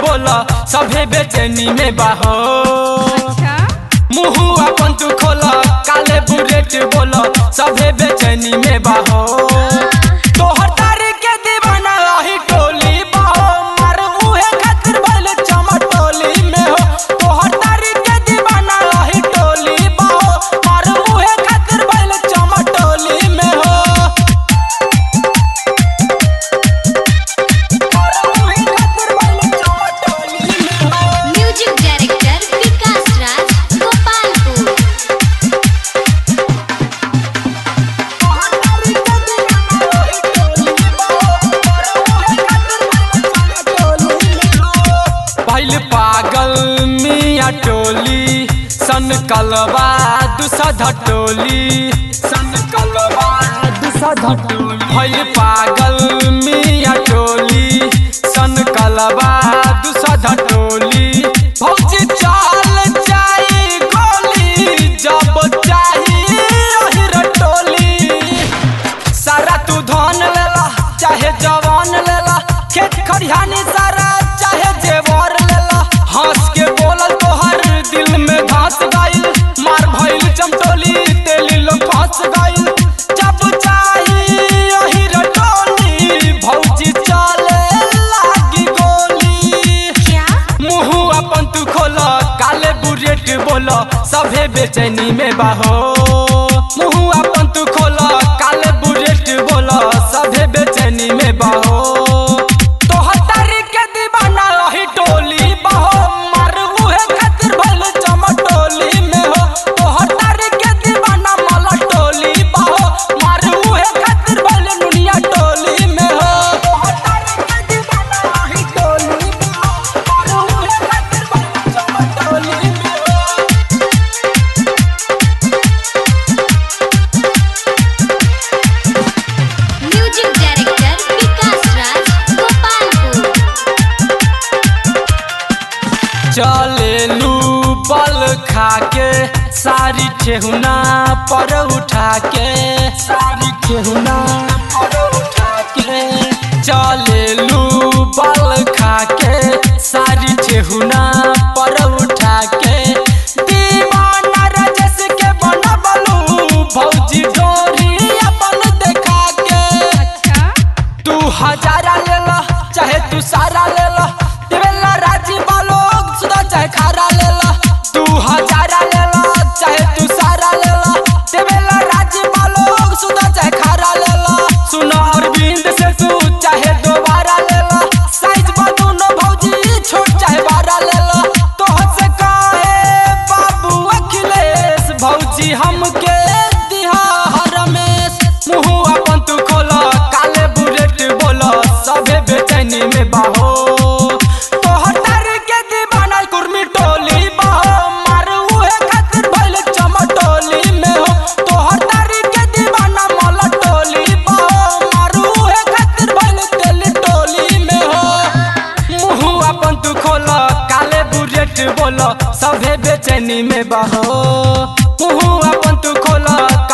बोल सभे बेचैनी में बाहो अच्छा मुँह अपन तू खोल काले बुलेट बोल सभे बेचैनी में बाहो तोहर तारी के दीवाना रही टोली बाहो मार उहे खातिर भइल चमटोली में हो तोहर तारी के दीवाना रही टोली बाहो मार उहे खातिर भइल चमटोली में हो मार उहे खातिर भइल चमटोली में हो म्यूजिक डायरेक्टर विकास राज गोपालपुर पहले पागल मिया टोली सन कलवा दूसरा टोली सन कलवा दूसरा टोली पहले पागल मिया टोली सन कलवा दूसरा टोली भौजी चाल जाई गोली जब चाही रही टोली सारा तू धन लेला चाहे जवान लेला खेत खरिहानी सारा चाहे जेवर लेला हंस के बोलल तोहर दिल में घास गइल मार भइल चमटोली तेली लोग फंस गइल जब चाही यही रटोली भौजी चले लागी गोली क्या मुँह अपन तू खोल काले बुलेट बोल सभे बेचैनी में बाहो मुँह अपन तू खोल काले बुलेट बोल सभे बेचैनी में बाहो तोहर तारी के दीवाना रही टोली बाहो मार उहे खातिर भइल चमटोली में हो तोहर तारी के दीवाना मला टोली बाहो मार उहे खातिर भइल दुनिया टोली में हो तोहर तारी के दीवाना रही टोली बाहो मार उहे खातिर भइल चमटोली में हो म्यूजिक डायरेक्टर विकास राज गोपालपुर चलेलू बल खाके सारी ठेहुना पर उठा के सारी ठेहुना पर उठा के चलेलू बल खाके सारी ठेहुना पर उठा के दीवाना रजस के बनबलू भौजी डोरी अपन देखा के अच्छा तू हजारा ले ला चाहे तू सारा ले ला देवेला राजी बालो सुधा चाहे खारा ले ला तू हजारा ले ला चाहे तू सारा ले ला देवेला राजी बालो सुधा चाहे खारा ले ला सुना अरविंद से तू चाहे दोबारा ले ला साइज बदू न भौजी छोट चाहे बारा ले ला तो से काहे बाबू अखिलेश भौजी हमके दिहा रमेश मुँह अपन तू खोल काले बुलेट बोल सभे बेचैनी में बाहो तोहर तारी के दीवाना कुर्मी टोली बाहो मार उहे खातिर भइल चमटोली में हो तोहर तारी के दीवाना मला टोली बाहो मार उहे खातिर भइल तेली टोली में हो मुँह अपन तू खोल काले बुलेट बोल सभे बेचैनी में बाहो मुँह अपन तू खोल